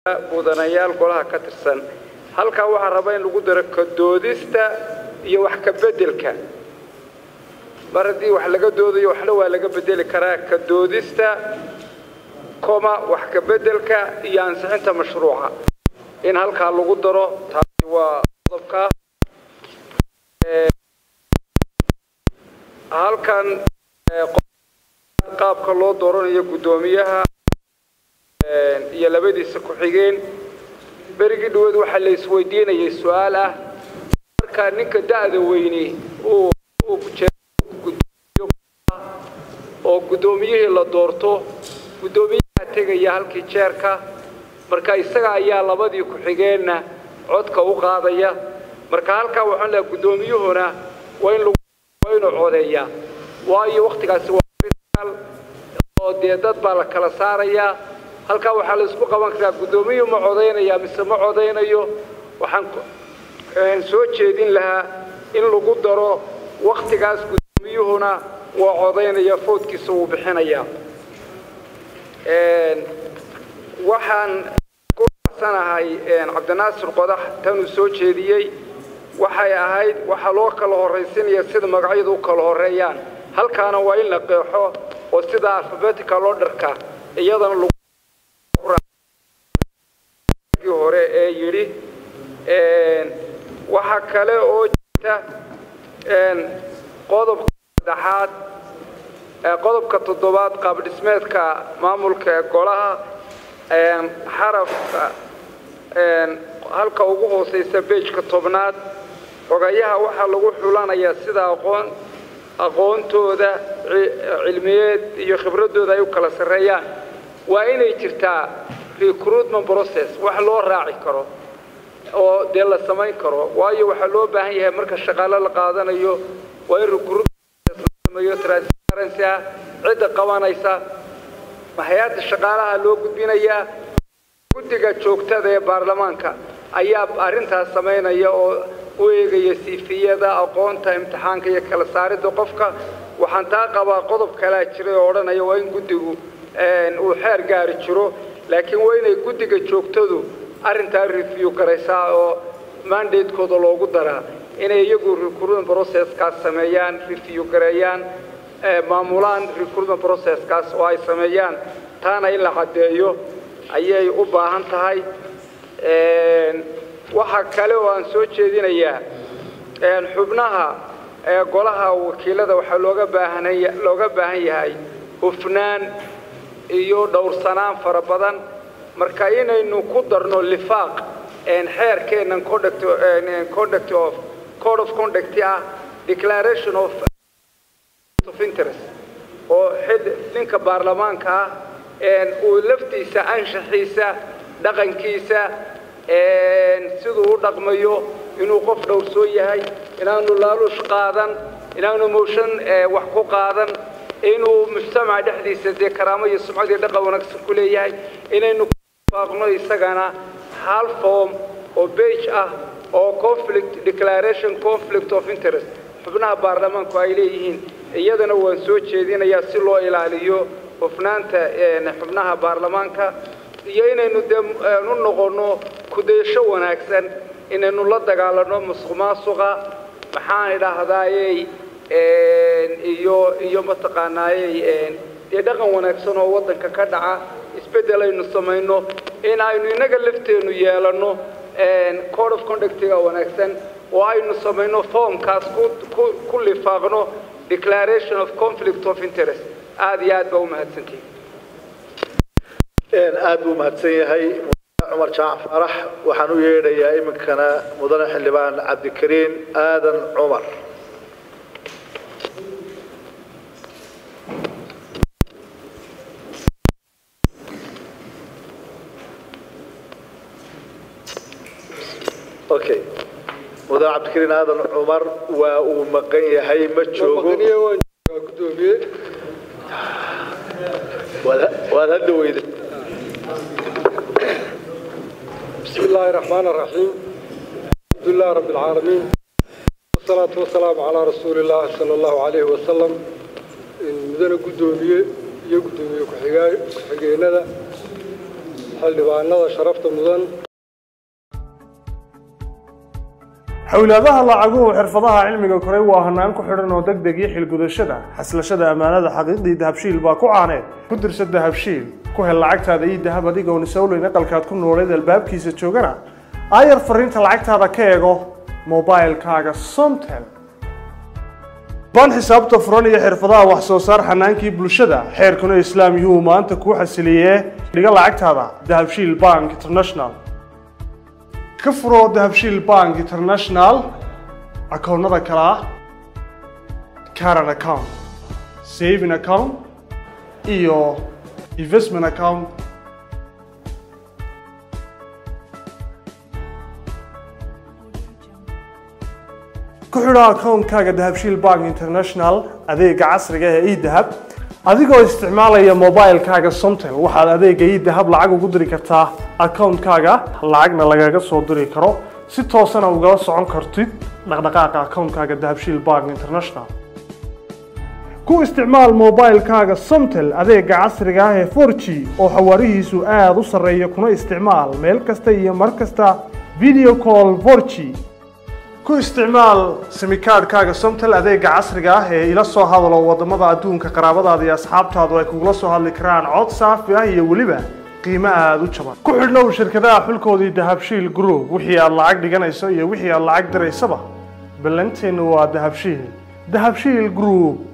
mudanayaal golaha ka tirsan halkaa waxaa rabaa in lagu daro kadoodista iyo wax ka bedelka mar haddii wax laga doodayo waxna waa laga bedeli karaa kadoodista koma wax ka bedelka iyo ansixinta mashruuca in halkaa lagu daro taasi waa qodobka halkan qaabka loo dooranayo guddoomiyaha iyo labadiisa ku-xigeen berigii dhaweed waxaa la isweydiinayay su-aal ah markaa ninka da'da weyni uu oo guddoomiyihii la doorto guddoomiyaha tegaya halkii jeerka marka isaga ayaa labadii ku-xigeenna codka u qaadaya marka halkaa waxaan leehay guddoomiyuhuna waa in waa inuu codeeyaa waayo wakhtigaasi waa oo dee dad baa la kala saarayaa halkaa waxaa la isku qaban karaa guddoomiyuhu ma codaynaya mise ma codaynayo waxaan soo jeedin lahaa in lagu daro wakhtigaas guddoomiyuhuna waa codaynaya foodkiisa wuu bixinayaa waxaan ku raacsanahay cabdinaasir qodax tanuu soo jeediyey waxay ahayd waxaa loo kala horraysinaya sida magacyadu u kala horreeyaan halkaana waa in la qeexo oo sida alfabetical orderka iyadana hore ee yidhi waxaa kale oo jirta qodobka saddexaad qodobka toddobaad qaabdhismeedka maamulka ee golaha xarafka halka ugu hooseysa beejka tobnaad xogayaha waxaa lagu xulanayaa sida aqoon aqoontooda cilmiyeed iyo khibraddooda ay u kala sarreeyaan waa inay jirtaa recruitment process wax loo raaci karo oo dee la samayn karo waayo waxaa loo baahan yahay marka shaqaale la qaadanayo waa in recruitment transparency ah cidda qabanaysa hay-adda shaqaalaha loo gudbinayaa guddiga joogtada ee baarlamaanka ayaa arrintaas samaynaya oo u eegaya siifiyada aqoonta imtixaanka iyo kala saaridda qofka waxaan taa qabaa qodob kalea jiray oo odhanaya waa in guddigu uu xeer gaari jiro laakiin waa inay guddiga joogtadu arrintaa review garaysaa oo mandatekooda loogu daraa inay iyagu recruitment processkaas sameeyaan review gareeyaan maamulaan recruitment processkaas oo ay sameeyaan taana in la caddeeyo ayay u baahan tahay waxaa kale oo aan soo jeedinayaa xubnaha golaha wakiilada waxaa looga baahanaya looga baahan yahay hufnaan iyo dhowrsanaan fara badan marka inaynu ku darno lifaaq xeerkeennan conduct conduct of code of conduct ah declaration of of interest oo xid ninka baarlamaanka ah uu laftiisa anshaxiisa dhaqankiisa siduu u dhaqmayo inuu qof dhowrsoon yahay inaanu laaluush qaadan inaanu mooshan wax ku qaadan inuu mujtamaca dhexdiisa dee karaamo iyo sumcad iyo dhaqan wanaagsan ku leeyahay inaynu faaqno isagana hal form oo bage ah oo conflict declaration conflict of interest xubnaha baarlamaanku ay leeyihiin iyadana waan soo jeedinayaa si loo ilaaliyo hufnaanta xubnaha baarlamaanka iyo inaynu dee u noqonno kudaysho wanaagsan inaynu la dagaalanno musuq maasuqa maxaan idhaahdayey iyo iyo mataqaanaayey dee dhaqan wanaagsan oo waddanka ka dhaca isbeddel aynu samayno in aynu innaga lafteennu yeelanno code of conductiga wanaagsan oo aynu samayno formkaas ku lifaaqno declaration of conflict of interest aada iyo aad baa u mahadsantihi aad buu mahadsan yahay cumar jaac farax waxaan u yeedhayaa iminkana mudane xildhibaan cabdikariin aadan cumar okay mudane cabdikariin aadan cumar waa uu maqan yahay ma joogo waad hadda weyda بسم الله الرحمن الرحيم الحمد لله رب العالمين والصلاة والسلام على رسول الله صلى الله عليه وسلم مدن قدومية iyo gudoomiye ku-xigeenada xildhibaanada sharafta mudan xowlaadaha lacaguhu xirfadaha cilmiga koray waa hanaan ku xidhan oo degdeg iyo xilgudashada xaslashada ammaanada xaqiiqdii dahabshiil baa ku caaneed ku dirsa dahabshiil ku hel lacagtaada iyo dahab adigoon isowleyn aqalkaad ku nooleed albaabkiisa joogana aayar fariinta lacagtaada ka eego mobilkaaga somtel baan xisaabta furan iyo xirfadaha wax soo saar xanaankii bulshada xeerkuna islaam yuu maanta kuu xasiliyee dhiga lacagtaada dahabshiil bank international ka furo dahabshiil bank international akoonnada kale ah caran account saving account iyo investment account ku xidho akoonkaaga dahabshiil bank international adeega casriga ee edahab adigoo isticmaalaya mobilkaaga somtel waxaad adeega edahab lacag ugu diri kartaa akoonkaaga lacagna lagaga soo diri karo si toosana ugala socon kartid dhaqdhaqaaqa akoonkaaga dahabshiil bank international ku isticmaal mobilkaaga somtel adeega casriga ah ee 4g oo xawaarihiisu aada u sarreeya kuna isticmaal meel kasta iyo mar kasta video call 4g ku isticmaal simikaadhkaaga somtel adeega casriga ah ee ila soo hadalo wadamada adduunka qaraabadaada iyo asxaabtaadu ay kugula soo hadli karaan cod saafi ah iyo weliba qiimo aada u jaban ku xidhnow shirkadaha xulkoodii dahabshiil group wixii aad lacag dhiganayso iyo wixii aad lacag diraysaba ballanteennu waa dahabshiil dahabshiil group